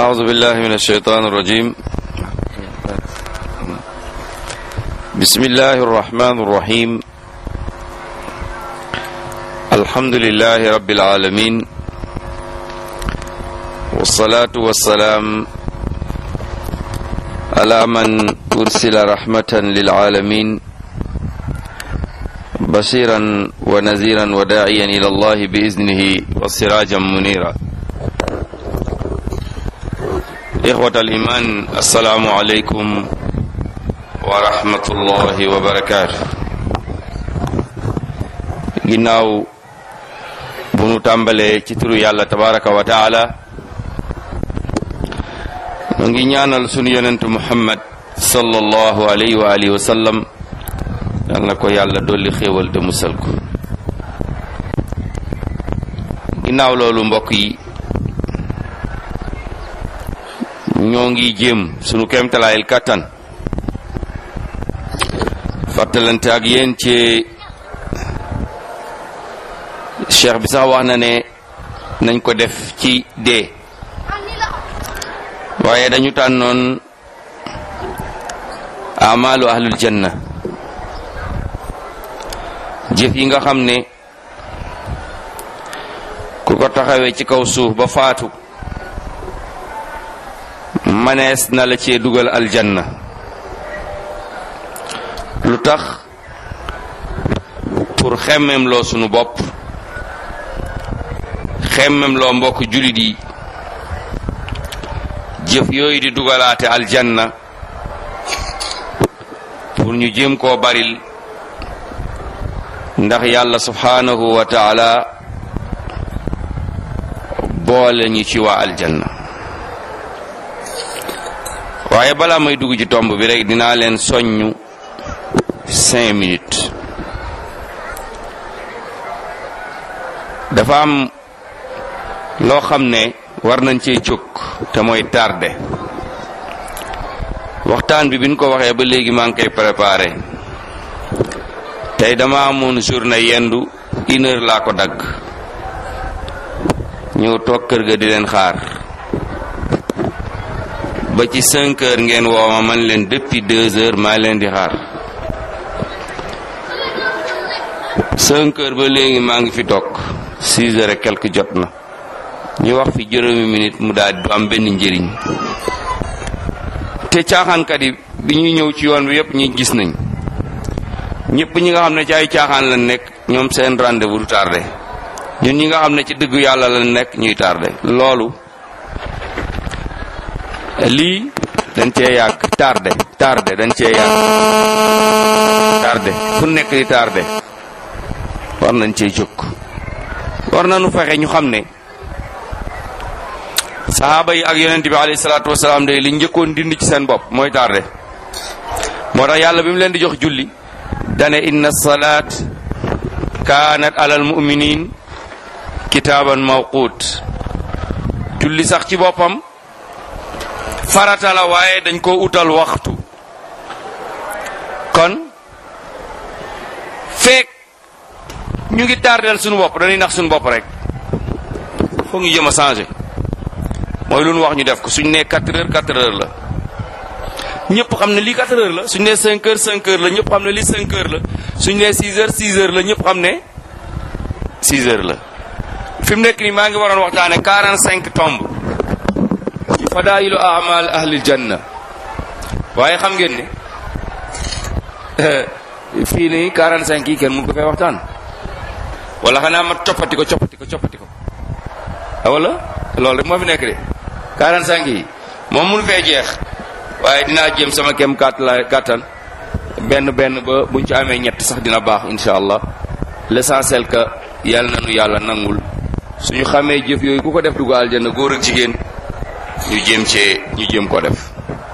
أعوذ بالله من الشيطان الرجيم بسم الله الرحمن الرحيم الحمد لله رب العالمين والصلاة والسلام على من أرسل رحمة للعالمين بشيرا ونذيرا وداعيا إلى الله بإذنه وسراجا منيرا إخوة الإيمان السلام عليكم ورحمة الله وبركاته ginnaaw bu nu tàmbalee ci turu yàlla tabaraka wa taala mu ngi ñaanal sunu yonentu muhammad sallallahu alayhi wa alihi wa sallam yal na ko yàlla dolli xéewal te musal ko ginnaaw loolu mbokk yi ñoo ngi jéem sunu kéemtalaayil kàttan fàttalante ak yéen ci cheikh bi sax wax na ne nañ ko def ci dee waaye dañu tànnoon amalu ahlul janna jëf yi nga xam ne ku ko taxawee ci kaw suuf ba faatu manees na la cee dugal aljanna lu tax pour xemmem loo sunu bopp xemmem loo mbokk julit yi jëf yooyu di dugalaate aljanna pour ñu jéem koo baril ndax yàlla subhanahu wa taala boole ñu ci waa aljanna waaye balaa may dugg ci tomb bi rek dinaa leen soññu cinq minutes dafa am loo xam ne war nañ cee jóg te mooy tardé waxtaan bi biñ ko waxee ba léegi maa ngi koy préparé tey dama amoon journée yendu une heure laa ko dagg ñëw toog kër ga di leen xaar ba ci cinq heures ngeen woo ma man leen depuis deux heures maa leen di xaar cinq heures ba léegi maa ngi fi toog six heures et quelque jot na ñu wax fi juróomi minute mu daal du am benn njëriñ te caaxaankat yi bi ñuy ñëw ci yoon bi yépp ñi gis nañ ñëpp ñi nga xam ne ci ay caaxaan lañ nekk ñoom seen rendez-vous du tardé ñun ñi nga xam ne ci dëggu yàlla lañ nekk ñuy tardé loolu lii dañ cee yàgg tardé tardé dañ cee yàgg tardé fu nekk di tardé war nañ cee jóg war nañu fexe ñu xam ne saxaaba yi ak yonent bi alayhi salaatu wasalaam day li njëkkoon dindi ci seen bopp mooy tardé moo tax yàlla bi mu leen di jox julli dane inna salaat kaanat alal mu'minin kitaaban mawquut julli sax ci boppam farata la waaye dañ ko utal waxtu kon feek ñu ngi tardel suñu bopp dañuy nax suñu bopp rek foog ñu jëm a changé mooy lu ñu wax ñu def ko suñ nee 4 heures 4 heures la ñëpp xam ne lii 4 heures la suñ nee 5 heures 5 heures la ñëpp xam ne lii 5 heures la suñ nee 6 heures 6 heures la ñëpp xam ne 6 heures la fi mu nekk nii maa ngi waroon waxtaane 45 tomb ci fadailu amal ahlil janna waaye xam ngeen ne fii nii 45 yi kenn mun ko fay waxtaan wala xanaa ma coppati ko coppati ko coppati ko wala loolu rek moo fi nekk de 45 yi moom mun fee jeex waaye dinaa jéem sama kem kàtt la kàttan benn benn ba buñ ci amee ñett sax dina baax insha allah l'essentiel que yàlla na nu yàlla nangul suñu xamee jëf yooyu ku ko def dugg aljanna góor ak jigéen ñu jéem cee ñu jéem ko def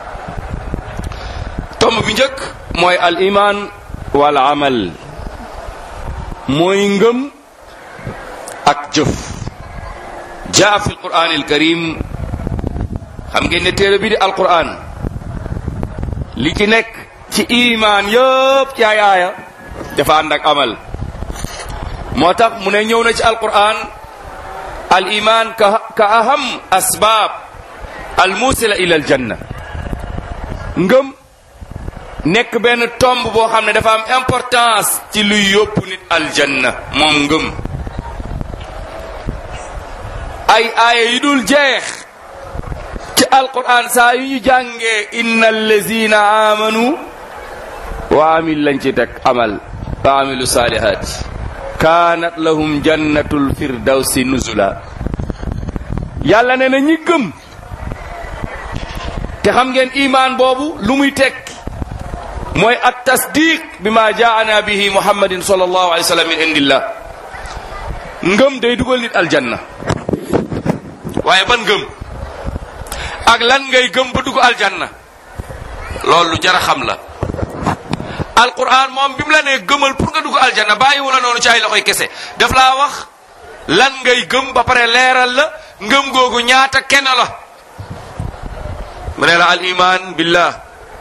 tomb bi njëkk mooy al iman wal amal mooy ngëm ak jëf jaa fi alquran alkarim xam ngeen ne téere bi di alquran li ci nekk ci iman yëpp ci ay aaya dafa ànd ak amal moo tax mu ne ñëw na ci alquran al iman ka ka aham asbaab al musila ila al janna ngëm nekk benn tomb boo xam ne dafa am importance ci luy yóbbu nit aljanna moom ngëm ay aaya yu dul jeex ci alquran saa yu ñu jàngee inna allazina amanu wa amil lañ ci teg amal wa amilu salihat kaanat lahum jannatul firdawsi nuzula yàlla ne na ñi gëm te xam ngeen imaan boobu lu muy tekki mooy at tasdiq bi ma jaana bihi muhammadin sallallahu alayhi wa sallam min indillah ngëm day dugal nit aljanna waaye ban ngëm ak lan ngay gëm ba dugg aljanna loolu lu jar a xam la alquran moom bi mu la nee gëmal pour nga dugg aljanna bàyyiwu la noonu ci ay loxoy kese daf laa wax lan ngay gëm ba pare leeral la ngëm googu ñaata kenn la mu ne la al iman billah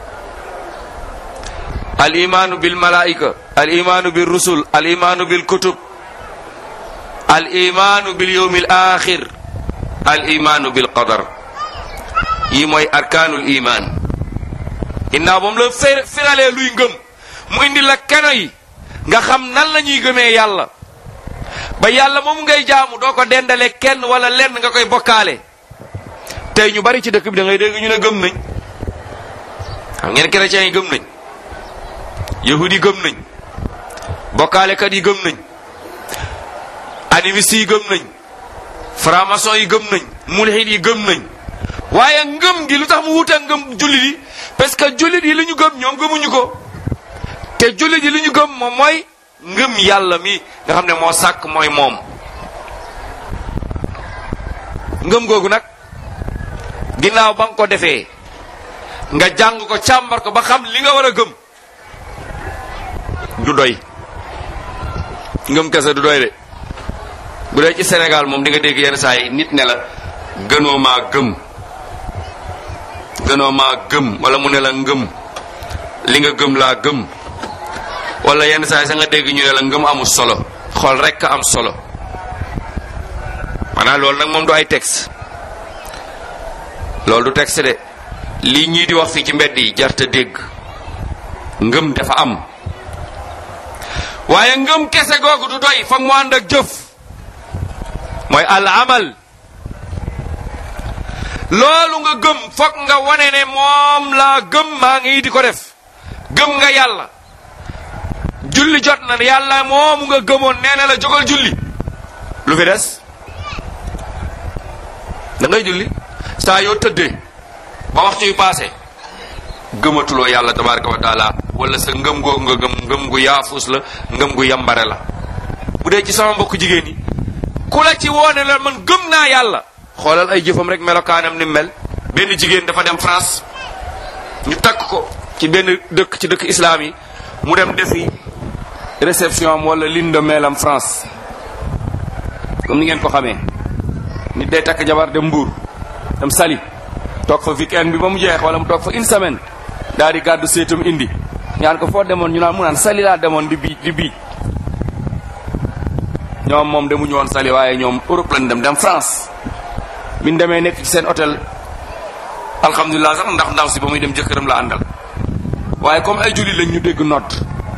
al imaanu bil malaika al imaanu bil rusul al imaanu bil kutub al imaanu bil yawmil axir al imaanu bil qadar yi mooy arkaanul iman ginnaaw moom la fir firalee luy ngëm mu indi la keno yi nga xam nan la ñuy gëmee yàlla ba yàlla moom ngay jaamu doo ko dendale kenn wala lenn nga koy bokkaale tey ñu bari ci dëkk bi da ngay dégg ñu ne gëm nañ xam ngeen chrétiens yi gëm nañ yahudi yi gëm nañ bokkaalekat yi gëm nañ animistes yi gëm nañ franc-maçon yi gëm nañ mulhid yi gëm nañ waaye ngëm gi lu tax mu wuute ngëm jullit yi parce que jullit yi li ñu gëm ñoom gëmuñu ko te jullit yi li ñu gëm moom mooy ngëm yàlla mi nga xam ne moo sàkk mooy moom ngëm googu nag ginnaaw ba nga ko defee nga jàng ko càmbar ko ba xam li nga war a gëm du doy ngëm kese du doy de bu dee ci Sénégal moom di nga dégg yenn saa yi nit ne la gënoo maa gëm gënoo maa gëm wala mu ne la ngëm li nga gëm laa gëm wala yenn saa yi sa nga dégg ñu ne la ngëm amul solo xool rekk am solo maanaam loolu nag moom du ay texte loolu du texte de lii ñii di wax fii ci mbedd yi jarta dégg ngëm dafa am waaye ngëm kese googu du doy foog mu ànd ak jëf mooy al amal loolu nga gëm foog nga wane ne moom laa gëm maa ngi di ko def gëm nga yàlla julli jot na yàlla moomu nga gëmoon nee na la jógal julli lu fi des da ngay julli saa yoo tëddee ba waxtu yu paase gëmatuloo yàlla tabaraka wa taala wala sa ngëm googu nga gëm ngëm gu yaafus la ngëm gu yambare la bu dee ci sama mbokk jigéen yi ku la ci woone la man gëm naa yàlla xoolal ay jëfam rek melokaanam ni mel benn jigéen dafa dem France ñu takk ko ci benn dëkk ci dëkk islam yi mu dem defi réception am wala lune de miel am France comme ni ngeen ko xamee nit day takk jabar dem Mbuur dem Saly toog fa weekend bi ba mu jeex wala mu toog fa une semaine daal di gàddu seetam indi ñaan ko foo demoon ñu naan mu naan Saly laa demoon di bii di bii ñoom moom demuñu woon Saly waaye ñoom Europe lañ dem dem France biñ demee nekk ci seen hôtel alhamdulilah sax ndax ndaw si ba muy dem jëkkëram la àndal waaye comme ay julli lañ ñu dégg nodd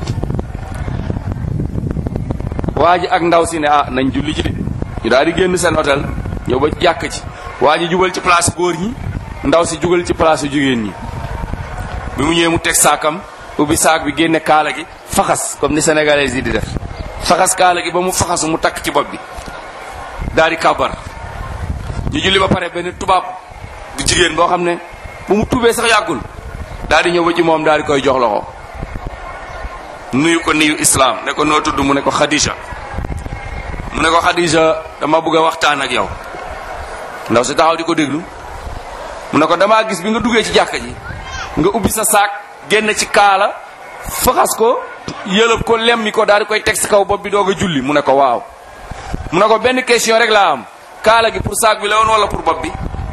waa ji ak ndaw si ne ah nañ julli ci de ñu daal di génn seen hôtel ñëw ba jàkk ci waa ji jubal ci place góor ñi ndaw si jugal ci place jigéen ñi bi mu ñëwee mu teg saakam ubbi saak bi génne kaala gi faxas comme ni sénégalais yi di def faxas kaala gi ba mu faxasu mu takk ci bopp bi daal di kàbbar ñu julli ba pare benn tubaab bu jigéen boo xam ne bu mu tubee sax yàggul daal di ñëw ba ci moom daal di koy jox loxo nuyu ko nuyu islam ne ko noo tudd mu ne ko Khadija mu ne ko Khadija dama bëgg a waxtaan ak yow ndaw si taxaw di ko déglu mu ne ko damaa gis bi nga duggee ci jàkka ji nga ubbi sa saak génn ci kaala faxas ko yëlëb ko lemmi ko daal di koy teg si kaw bopp bi doog a julli mu ne ko waaw mu ne ko benn question rek laa am kaala gi pour saak bi la woon wala pour bopp bi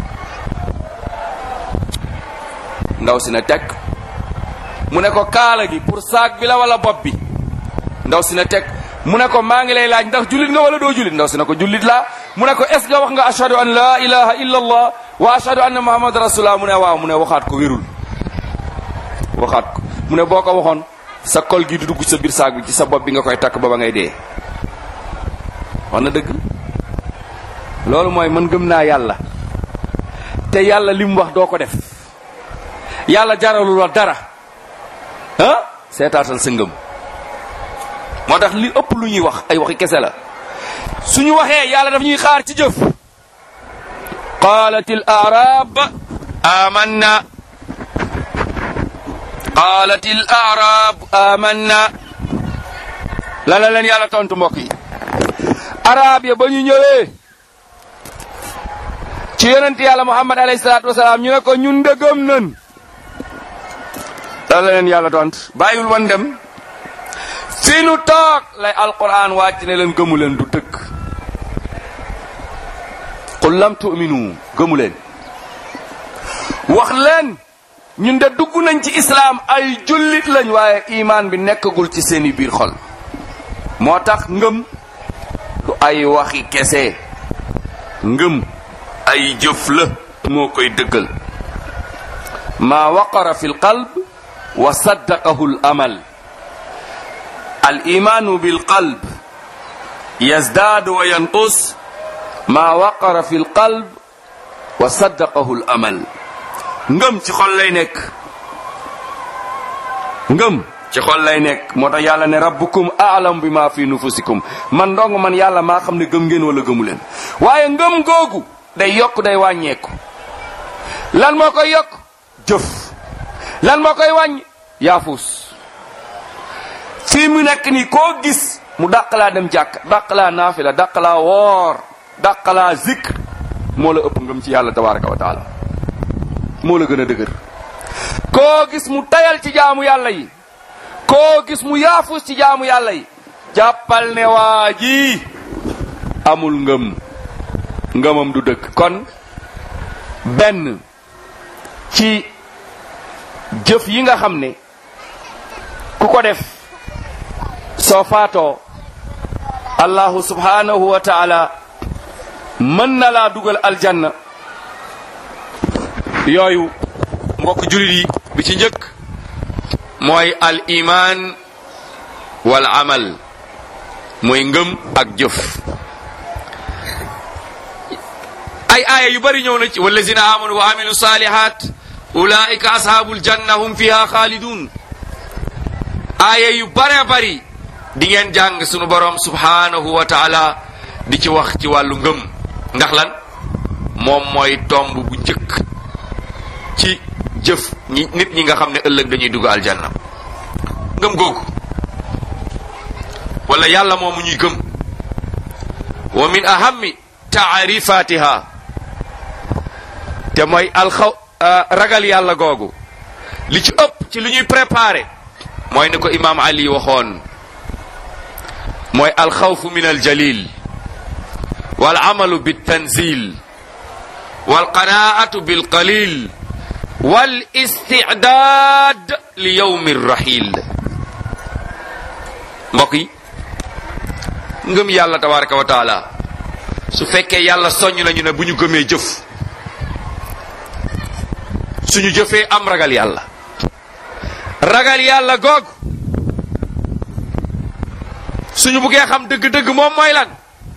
ndaw si ne teg mu ne ko kaala gi pour saak bi la wala bopp bi ndaw si ne teg mu ne ko maa ngi lay laaj ndax jullit nga wala doo jullit ndaw si ne ko jullit laa mu ne ko est ce que wax nga ashhadu an la ilaha illa allah wa ashhadu anna muhammad rasulullah mu ne waaw mu ne waxaat ko wérul waxaat ko mu ne boo ko waxoon sa kol gi du dugg sa biir saag bi ci sa bopp bi nga koy takk ba ba ngay dee wax na dëgg loolu mooy man gëm naa yàlla te yàlla li mu wax doo ko def yàlla jaralul la dara ah seetaatal sa ngëm moo tax li ëpp lu ñuy wax ay waxi kese la suñu waxee yàlla daf ñuy xaar ci jëf qalat al arab amanna qalat al arab amanna la la leen yàlla tontu mbokk yi arab ya ba ñu ñëwee ci yonent yàlla muhammad alayhi salaatu wasalaam ñu ne ko ñun ndëgëm nan la la leen yàlla tont bàyyiwul wan dem fi nu toog lay alquran wàcc ne leen gëmu leen du dëkk qul lam tu'minu gëmu leen wax leen ñun de dugg nañ ci islaam ay jullit lañ waaye imaan bi nekkagul ci seeni biir xol moo tax ngëm du ay waxi kese ngëm ay jëf la moo koy dëggal maa waqara fi lqalb wa saddaqahu l amal al imaanu bilqalb yazdaadu wa yanqus maa waqara fi lqalb wa saddaqahu l amal ngëm ci xol lay nekk ngëm ci xol lay nekk moo tax yàlla ne rabbukum aalam bi maa fi nufusikum man ndong man yàlla maa xam ne gëm ngeen wala gëmu leen waaye ngëm googu day yokk day wàññeeku lan moo koy yokk jëf lan moo koy wàññ yaafus fii mu nekk nii koo gis mu dàqalaa dem jàkk dàqalaa naafila dàqalaa woor dàqalaa zikr moo la ëpp ngëm ci yàlla tabaraka wa taala moo la gën a dëgër koo gis mu tayal ci jaamu yàlla yi koo gis mu yaafus ci jaamu yàlla yi jàppal ne waa ji amul ngëm ngëmam du dëkk kon benn ci jëf yi nga xam ne ku ko def soo faatoo allahu subhanahu wa taala mën na laa dugal aljanna yooyu mbokk julit yi bi ci njëkk mooy al iman wal amal mooy ngëm ak jëf ay aaya yu bari ñëw na ci wallazina amanu wa amilu salihat ulaika ashabul janna hum fiha khalidun aaya yu bare bari di ngeen jàng sunu borom subhanahu wa taala di ci wax ci wàllu ngëm ndax lan moom mooy tomb bu njëkk ci jëf ñi nit ñi nga xam ne ëllëg dañuy dugg aljanna ngëm googu wala yàlla moomu ñuy gëm wa min ahammi taarifatiha te mooy alxaw ragal yàlla googu li ci ëpp ci li ñuy préparé mooy ni ko imaam ali waxoon mooy alxawfu min aljalil wal amalu biltanzil wal qanaatu bilqalil wal istidaad li yowmi rahil mbokk yi ngëm yàlla tabaraka wa taala su fekkee yàlla soññ nañu ne bu ñu gëmee jëf suñu jëfee am ragal yàlla ragal yàlla goog suñu buggee xam dëgg-dëgg moom mooy lan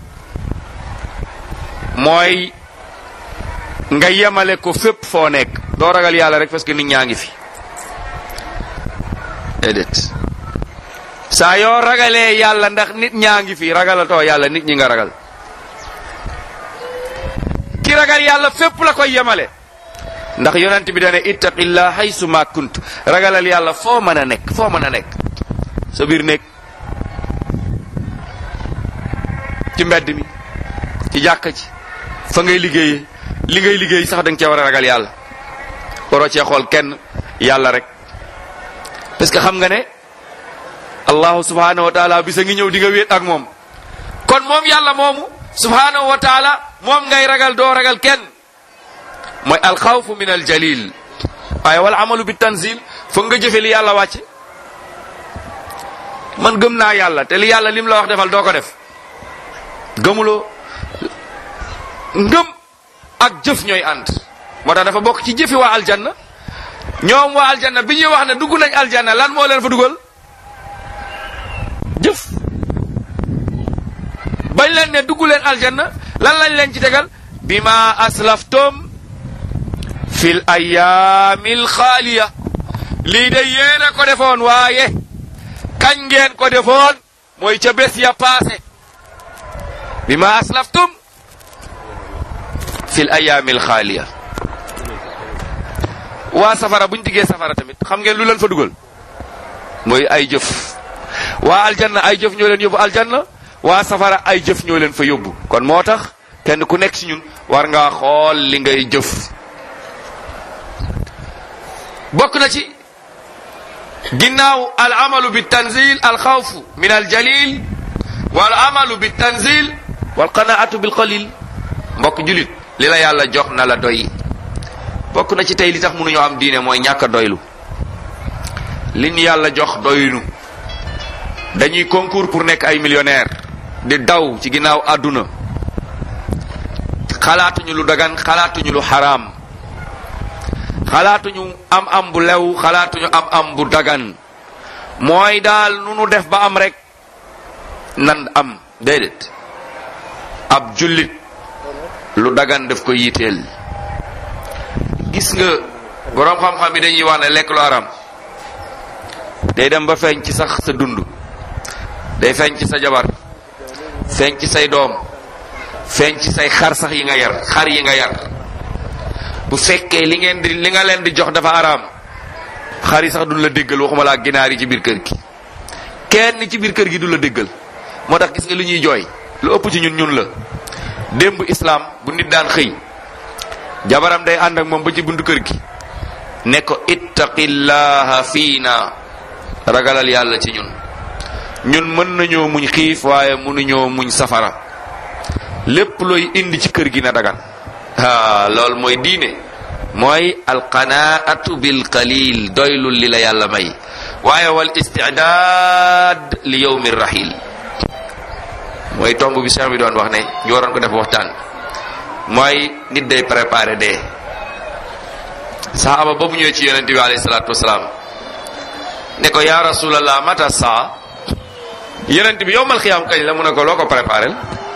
mooy nga yemale ko fépp foo nekk doo ragal yàlla rek parce que nit ñaa ngi fi déedéet saa yoo ragalee yàlla ndax nit ñaa ngi fi ragalatoo yàlla nit ñi nga ragal ki ragal yàlla fépp la koy yemale ndax yonent bi dane ittaqillah haysu ma kunt ragalal yàlla foo mën a nekk foo mën a nekk sa biir nekk ci mbedd mi ci jàkka ci fa ngay liggéeyee li ngay liggéey sax da nga cee war a ragal yàlla waroo cee xool kenn yàlla rek parce que xam nga ne allahu subhanahu wa taala bisa ngi ñëw di nga wéet ak moom kon moom yàlla moomu subhanahu wa taala moom ngay ragal doo ragal kenn mooy alxawfu min aljalil waaye wala amalu bi tanzil foog nga jëfe li yàlla wàcce man gëm naa yàlla te li yàlla lim la wax defal doo ko def gëmuloo ngëm ak jëf ñooy ànd moo tax dafa bokk ci jëfi waa aljanna ñoom waa aljanna bi ñuy wax ne dugg nañ aljanna lan moo leen fa dugal jëf bañ leen ne dugg leen aljanna lan lañ leen ci tegal bima aslaftum fil ayaamil xaaliya lii de yéen a ko defoon waaye kañ ngeen ko defoon mooy ca bés ya paase bima aslaftum fil ayaamil xaaliya waa safara buñ diggee safara tamit xam ngeen lu leen fa dugal mooy ay jëf waa aljanna ay jëf ñoo leen yóbbu aljanna waa safara ay jëf ñoo leen fa yóbbu kon moo tax kenn ku nekk ci ñun war ngaa xool li ngay jëf bokk na ci ginnaaw al amalu bi tanzil al xawfu min al jalil wal amalu bi tanzil wal qanaatu bil qalil mbokk julit li la yàlla jox na la doy bokk na ci tey li tax mënuñoo am diine mooy ñàkk a doylu li ñu yàlla jox doylu dañuy concours pour nekk ay millionnaire di daw ci ginnaaw àdduna xalaatuñu lu dagan xalaatuñu lu xaraam xalaatuñu am am bu lew xalaatuñu am am bu dagan mooy daal nu nu def ba am rek nan am déedéet ab jullit lu dagan daf ko yiiteel gis nga boroom xam-xam yi dañuy wax ne lekk lu haram day dem ba feeñ ci sax sa dund day feeñ ci sa jabar feeñ ci say doom feeñ ci say xar sax yi nga yar xar yi nga yar bu fekkee li ngeen di li nga leen di jox dafa araam xar yi sax duñ la déggal waxuma laa ginaar yi ci biir kër gi kenn ci biir kër gi du la déggal moo tax gis nga lu ñuy jooy lu ëpp ci ñun ñun la démb islaam bu nit daan xëy jabaram day ànd ak moom ba ci buntu kër gi ne ko ittaqillaha fiina ragalal yàlla ci ñun ñun mën nañoo muñ xiif waaye mënuñoo muñ safara lépp looy indi ci kër gi na dagan ah loolu mooy diine mooy alqanaatu bil qalil doylul li la yàlla may waaye wal istidaad li yowmi rahil mooy tomb bi cheikh bi doon wax ne ñu waroon ko def waxtaan mooy nit day préparé dee saxaaba boobu ñëwee ci yonente bi alayhi salaatu wasalaam ne ko yaa rasulallah mata saa yonente bi yowmal xiyaam kañ la mu ne ko loo ko préparé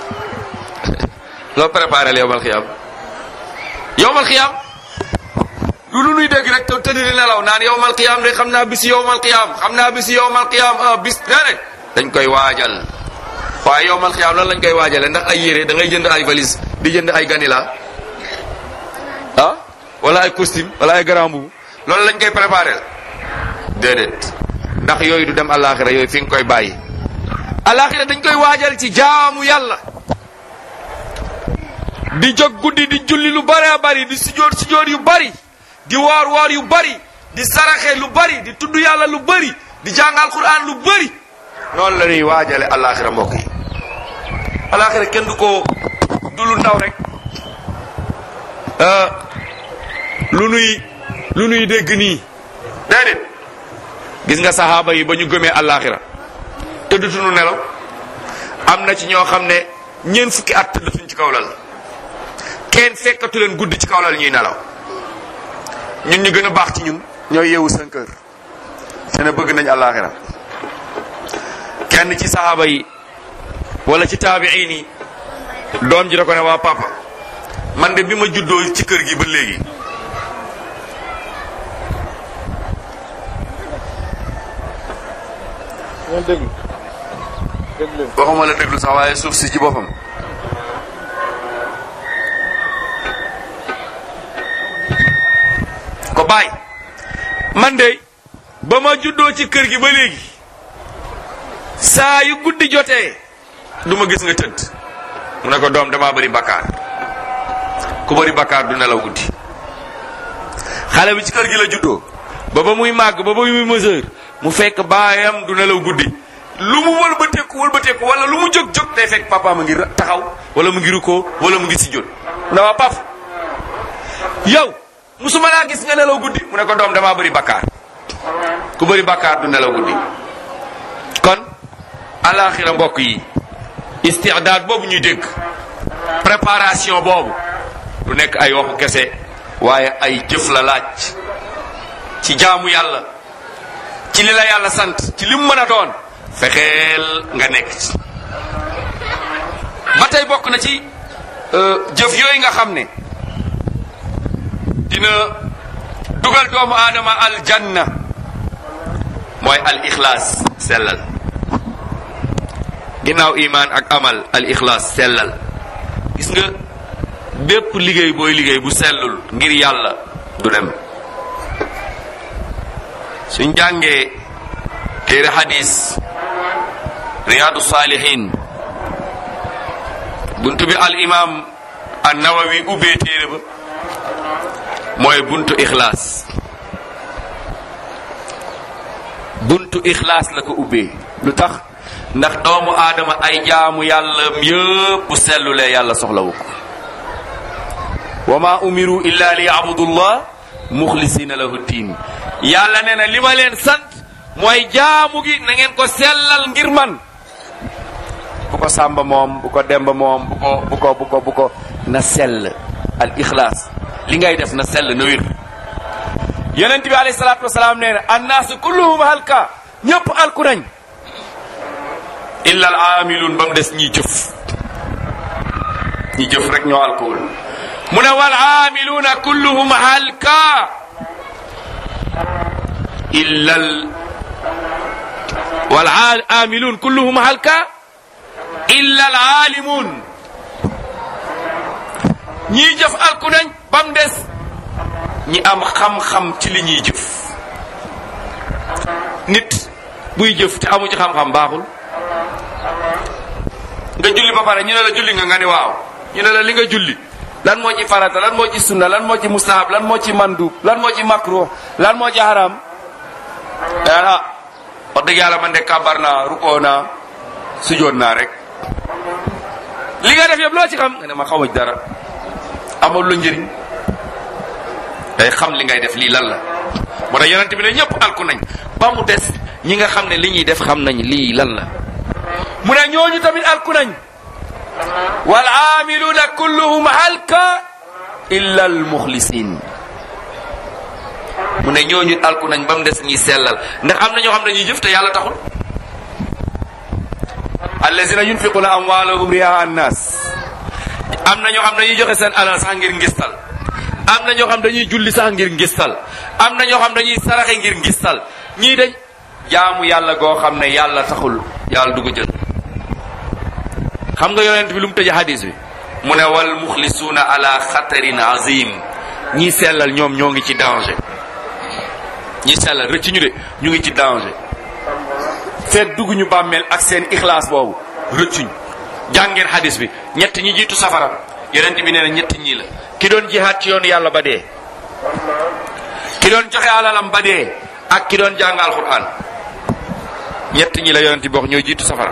loo préparé la yowmal xiyaam yowmal xiyaam du lu nuy dégg rek te tëdd di nelaw naan yowmal xiyaam de xam naa bisi yowmal xiyaam xam naa bisi yowmal xiyaam ah bis déedéet dañ koy waajal waaye yowmal xiyaam lan lañ koy waajale ndax ay yére da ngay jënd ay valise di jënd ay ganila ah wala ay costume wala ay grand boubou loolu lañ koy préparé déedéet ndax yooyu du dem alaxira yooyu fi nga koy bàyyi alaxira dañ koy waajal ci jaamu yàlla di jóg guddi di julli lu bari bari di sujjóot sujjóot yu bari di woor woor yu bari di saraxe lu bari di tudd yàlla lu bari di jàngal Qur'an lu bari noonu la ñuy waajale alaxira mbokk yi alaxira kenn du ko du lu ndaw rek lu nuy lu nuy dégg nii déedéet gis nga saxaaba yi ba ñu gëmee alaxira tëddatuñu nelaw am na ci ñoo xam ne ñeent fukki at tëddatuñ ci kaw lal kenn fekkatu leen guddi ci kaw lal ñuy nelaw ñun ñu gën a baax ci ñun ñooy yeewu cinq heures te ne bëgg nañ alaxira kenn ci saxaaba yi wala ci taabiin yi doom ji da ko ne waa papa man de bi ma juddoo ci kër gi ba léegi ngeen déglu déglu leen waxuma la déglu sax waaye suuf si ci boppam ko bàyyi man de ba ma juddoo ci kër gi ba léegi saa yu guddi jotee du ma gis nga tëdd mu ne ko doom damaa bëri bakkaar ku bëri bakkaar du nelaw guddi xale bi ci kër gi la juddoo ba ba muy màgg ba ba muy mesure mu fekk baayam du nelaw guddi lu mu wëlbateeku wëlbateeku wala lu mu jóg jóg day fekk papa mu ngi taxaw wala mu ngi rukkoo wala mu ngi si jot mu ne waa pap yow musuma laa gis nga nelaw guddi mu ne ko doom damaa bëri bakkaar ku bëri bakkaar du nelaw guddi kon alaxira mbokk yi istidaad boobu ñuy dégg préparation boobu du nekk ay waxu kese waaye ay jëf la laaj ci jaamu yàlla ci li la yàlla sant ci li mu mën a doon fexeel nga nekk ci ba tey bokk na ci jëf yooyu nga xam ne dina dugal doomu aadama aljanna mooy al ixlaas sellal ginnaaw imaan ak amal al ixlaas sellal gis nga bépp liggéey booy liggéey bu sellul ngir yàlla du dem suñ jàngee téere hadis riyaadu saalihin buntu bi al imam an nawawi ubbee téere ba mooy buntu ixlaas buntu ixlaas la ko ubbee lu tax ndax doomu aadama ay jaamu yàlla yëpp bu sellulee yàlla soxlawu ko wa ma umiru illa li yabudullah muxlisina lahu diin yàlla nee na li ma leen sant mooy jaamu gi na ngeen ko sellal ngir man bu ko sàmba moom bu ko demba moom bu ko bu ko bu ko bu ko na sell al ixlaas li ngay def na sell na wér yonent bi alayhi salaatu wasalaam nee na annaasu kulluhum halka ñëpp alku nañ illa al aamiluun ba mu des ñiy jëf ñi jëf rek ñoo alkuwul mu ne wal aamiluuna kulluhum halka illa al wal aamiluun kulluhum halka illa al aalimuun ñiy jëf alku nañ ba mu des ñi am xam-xam ci li ñuy jëf nit buy jëf te amu ci xam-xam baaxul nga julli ba pare ñu ne la julli nga nga ni waaw ñu ne la li nga julli lan moo ci farata lan moo ci sunna lan moo ci mustahab lan moo ci mandub lan moo ci makruh lan moo ci haram ah wax dëgg yàlla man de kabar naa rukoo naa sujoon naa rek li nga def yëpp loo ci xam nga ne ma xaw ma dara amul lu njëriñ day xam li ngay def lii lan la moo tax yonent bi ne ñëpp alku nañ ba mu des ñi nga xam ne li ñuy def xam nañ lii lan la mu ne ñooñu tamit alku nañ wal aamiluuna kulluhum halka illa al muxlisin mu ne ñooñu alku nañ ba mu des ñiy sellal ndax am na ñoo xam ne ñuy jëf te yàlla taxul allazina yunfiquna amwaalahum riyaa annaas am na ñoo xam ne dañuy joxe seen alal sax ngir ngistal am na ñoo xam dañuy julli sax ngir ngistal am na ñoo xam dañuy saraxe ngir ngistal ñii dañ jaamu yàlla goo xam ne yàlla taxul yàlla du ko jël xam nga yonent bi lu mu tëje hadis bi mu ne wal muxlisuuna ala xatarin azim ñii sellal ñoom ñoo ngi ci danger ñii sellal rëcc ñu de ñu ngi ci danger feet dugg ñu bàmmeel ak seen ixlaas boobu rëccuñ jàngeen hadis bi ñett ñi jiitu safara yonent bi nee na ñett ñii la ki doon jihaat ci yoonu yàlla ba dee ki doon joxe alalam ba dee ak ki doon jàng alquran ñett ñi la yonent bi wax ñoo jiitu safara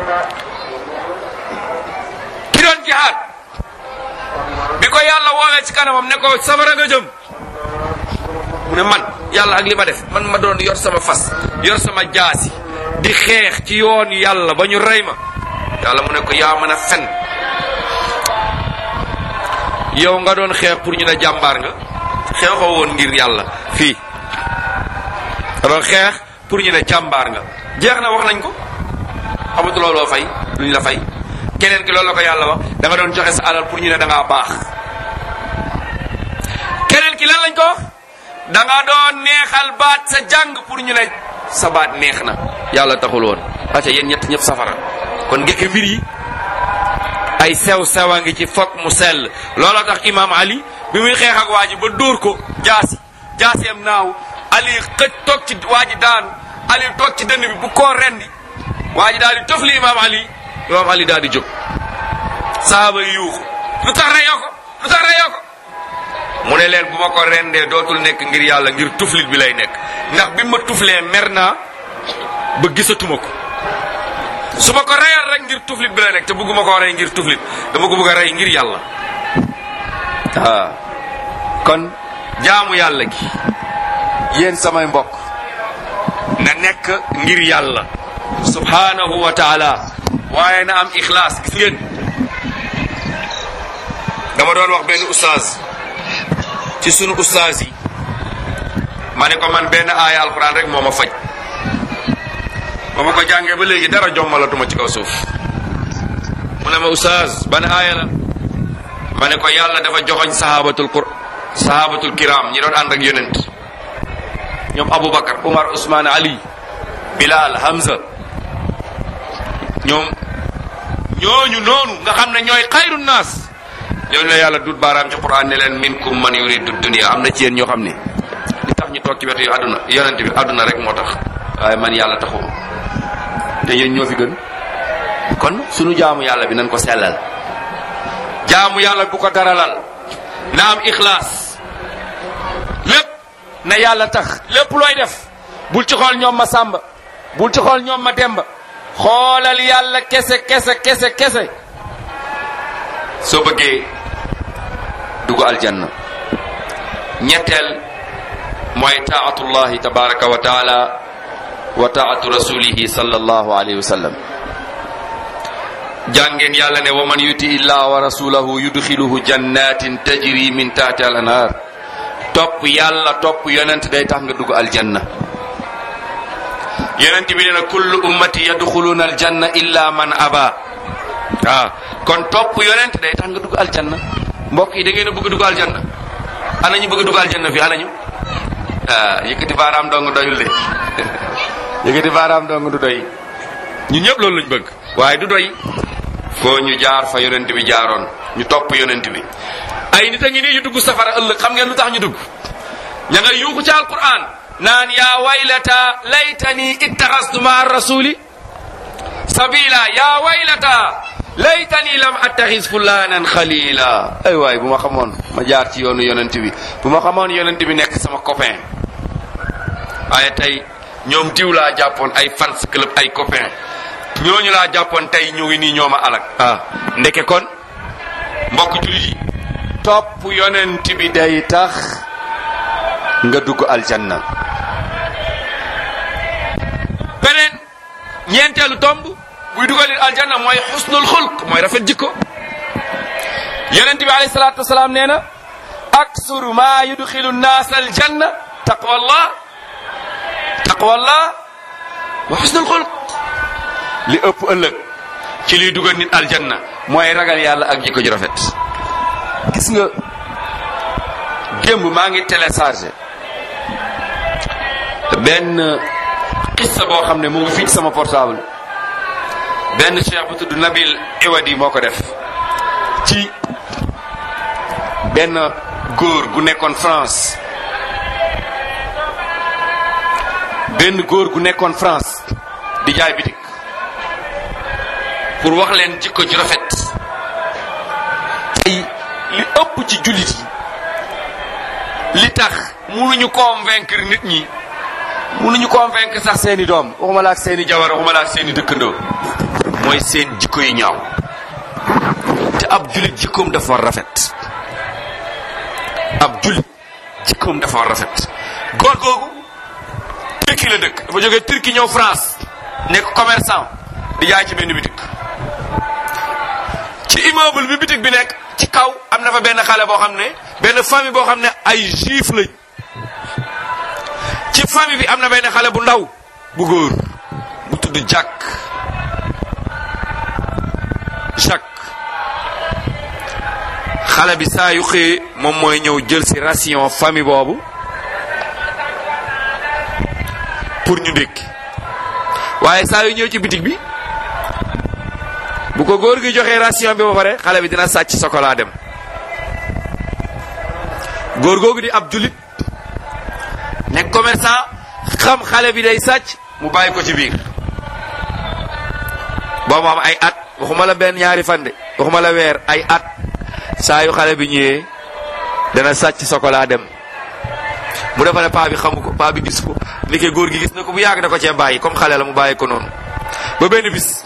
ki doon jihaat bi ko yàlla woowee ci kanamam ne ko safara nga jëm mu ne man yàlla ak li ma def man ma doon yor sama fas yor sama jaasi di xeex ci yoon yàlla ba ñu rey ma yàlla mu ne ko yaa mën a fen yow nga doon xeex pour ñu ne jàmbaar nga xeexoo woon ngir yàlla fii nga doon xeex pour ñu ne jàmbaar nga jeex na wax nañ ko xamatu looloo fay lu ñu la fay keneen ki loolu la ko yàlla wax da nga doon joxe sa alal pour ñu ne da ngaa baax keneen ki lan lañ ko wax da nga doon neexal baat sa jàng pour ñu ne sa baat neex na yàlla taxul woon acca yéen ñett ñëpp safara kon ngeke mbir yi ay sew sewa ngi ci fokk mu sell looloo tax imaam ali bi muy xeex ak waa ji ba dóor ko jaasi jaaseem naaw ali xëj toog ci waa ji daanu ali toog ci dënn bi bu koo rendi waa ji daal di tofli imaam ali imaam ali daal di jóg saaba yi yuuxu lu tax reyoo ko lu tax reyoo ko mu ne leen bu ma ko rendee dootul nekk ngir yàlla ngir tuflit bi lay nekk ndax bi ma tuflee mer naa ba gisatuma ko su ma ko reyal rek ngir tuflit bi lay nekk te bëgguma koo rey ngir tuflit dama ko bëgg a rey ngir yàlla ah kon jaamu yàlla gi yéen samay mbokk na nekk ngir yàlla subhanahu wa taala waaye na am ixlaas gis ngeen dama doon wax benn oustaz ci sunu ustaas yi ma ne ko man benn aaya alquran rek moo ma faj ba ma ko jàngee ba léegi dara jommalatuma ci kaw suuf mu ne ma ustaas ban aaya la ma ne ko yàlla dafa joxoñ sahabatul qur sahabatul kiram ñi doon ànd ak yonent ñoom aboubacar umar ousmane ali bilal hamza ñoom ñooñu noonu nga xam ne ñooy xayru naas ñooñu la yàlla dut baaraam ci quran ne leen minkum man yuridu dunia am na ci yéen ñoo xam ne li tax ñu toog ci wetu yu àdduna yonent bi àdduna rek moo tax waaye man yàlla taxuma te yéen ñoo fi gën kon sunu jaamu yàlla bi nañ ko sellal jaamu yàlla bu ko daralal na am ixlaas lépp na yàlla tax lépp looy def bul ci xool ñoom ma sàmba bul ci xool ñoom ma demba xoolal yàlla kese kese kese kese soo bëggee dugg aljanna ñetteel mooy taatullahi tabaraka wa taala wa taatu rasulihi sallallahu alayhi wa sallam jàngeen yàlla ne wa man yuti illah wa rasulahu yudxiluhu jannatin tajri min tahti al anhar topp yàlla topp yonent day tax nga dugg aljanna yonent bi nee na kullu ummati yadxuluna aljanna illa man aba waaw kon topp yonent day tax nga dugg aljanna mbokk yi da ngeen a bëgg dugg aljanna ana ñu bëgg dugg aljanna fii ana ñu ah yëkkati baaraam dong doyul de yëkkati baaraam dong du doy ñun ñëpp loolu lañ bëgg waaye du doy foo ñu jaar fa yonent bi jaaroon ñu topp yonent bi ay nit a ngi nii ñu dugg safara ëllëg xam ngeen lu tax ñu dugg ña nga yuuxu ci alquran naan yaa waylata laytani ittaxastu maa rasuli sabila yaa waylata laytani lam attaxis fulanan xalila ay waay bu ma xamoon ma jaar ci yoonu yonent bi bu ma xamoon yonent bi nekk sama copain waaye tey ñoom diw laa jàppoon ay fans club ay copain ñooñu laa jàppoon tey ñu ngi nii ñooma alak ah ndeke kon mbokk jullit yi topp yonent bi day tax nga dugg aljanna beneen ñeenteelu tomb buy dugalit aljanna mooy xusnul xulq mooy rafet jikko yonent bi alayhi salaatu wasalaam nee na aksuru ma yudxilu nnaas aljanna taqwallah taqwallah wa xusnul xulq li ëpp ëllëg ci liy dugal nit aljanna mooy ragal yàlla ak jikko ju rafet gis nga démb maa ngi téléchargé benn xissa boo xam ne mu ngi fii ci sama portable benn cheikh bu tudd Nabil Iwadi moo ko def ci benn góor gu nekkoon France benn góor gu nekkoon France di jaay bitik pour wax leen jikko ju rafet tey li ëpp ci jullit yi li tax mënuñu convaincre nit ñi mënuñu convaincre sax seeni doom waxuma la ak seeni jabar waxuma la ak seeni dëkkandoo mooy seen jikko yi ñaaw te ab jullit jikkoom dafa war rafet ab jullit jikkoom dafa war rafet góor googu Turquie la dëkk dafa jógee Turquie ñëw France nekk commerçant di jaay ci benn bitik ci immeuble bi bitik bi nekk ci kaw am na fa benn xale boo xam ne benn famille boo xam ne ay juif lañ ci famille bi am na benn xale bu ndaw bu góor bu tudd Jack Jacques xale bi saa yu xëyee moom mooy ñëw jël si ration famille boobu pour ñu ndékki waaye saa yu ñëw ci bitig bi bu ko góor gi joxee ration bi ba pare xale bi dina sàcc chocolat dem góor googu di ab julit nekk commerçant xam xale bi day sàcc mu bàyyi ko ci biir boobu am ay at waxuma la benn ñaari fande waxuma la weer ay at saa yu xale bi ñëwee dana sàcc chocolat dem mu defa ne paa bi xamu ko paa bi gis ko ndeke góor gi gis na ko bu yàgg da ko cee bàyyi comme xale la mu bàyyi ko noonu ba benn bis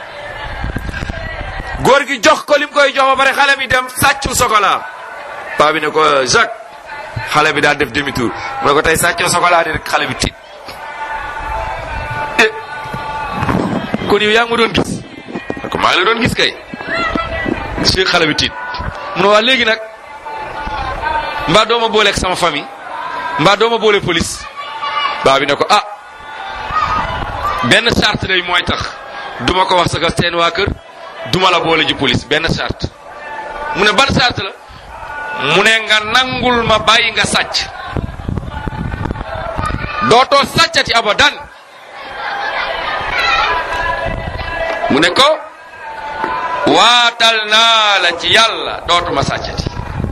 góor gi jox ko lim koy jox ba pare xale bi dem sàccu chocolat paa bi ne ko Jacques xale bi daal def demi tour mu ne ko tey sàccu chocolat di rek xale bi tiit eh kon yow yaa ngi ma doon gis ne ko maa ngi la doon gis kay si xale bi tiit mu ne waa léegi nag mbaa dooma booleeg sama famille mbaa dooma boole police baa bi ne ko ah benn charte lay mooy tax duma ko wax sa seen waa kër duma la boole ji police benn charte mu ne ban charte la mu ne nga nangul ma bàyyi nga sàcc dootoo sàccati abadan mu ne ko waatal naa la ci yàlla dootuma sàccati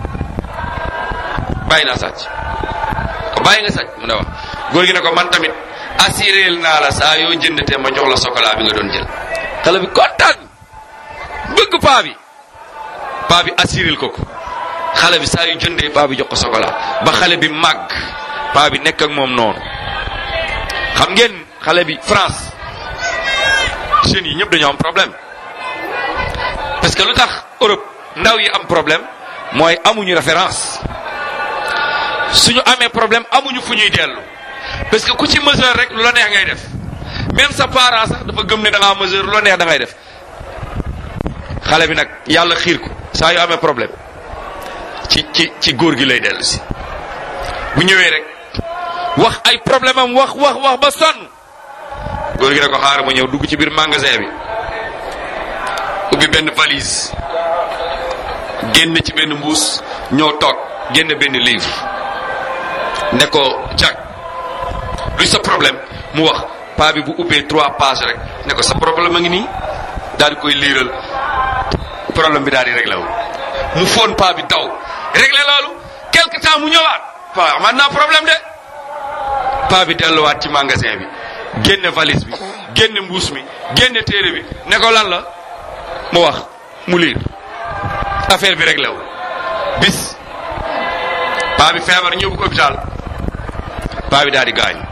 bàyyi naa sàcc ko bàyyi nga sàcc mu ne wax góor gi ne ko man tamit assuréel naa la saa yoo jëndatee ma jox la chocolat bi nga doon jël xale bi kontaan bëgg paa bi paa bi assuréel ko ko xale bi saa yu jëndee paa bi jox ko chocolat ba xale bi màgg paa bi nekk ak moom noonu xam ngeen xale bi France jeunes yi ñëpp dañoo am problème parce que lu tax Europe ndaw yi am problème mooy amuñu référence suñu amee problème amuñu fu ñuy dellu parce que ku ci mesure rek lu la neex ngay def même sa parent sax dafa gëm ne da ngaa mesure lu la neex da ngay def xale bi nag yàlla xiir ko saa yu amee problème ci ci ci góor gi lay dellu si bu ñëwee rek wax ay problème am wax wax wax ba sonn góor gi ne ko xaaral ma ñëw dugg ci biir magasin bi ubbi benn valise génn ci benn mbuus ñëw toog génn benn livre ne ko jag luy sa problème mu wax paa bi bu ubbee trois pages rek ne ko sa problème a ngi nii daal di koy liiral problème bi daal di réglé wu mu foon paa bi daw réglé loolu quelque temps mu ñëwaat paa man naa problème de paa bi delluwaat ci magasin bi génne valise bi génne mbuus mi génne téere bi ne ko lan la mu wax mu liir affaire bi réglé wu bis paa bi feebar ñëw ko hôpital paa bi daal di gaañu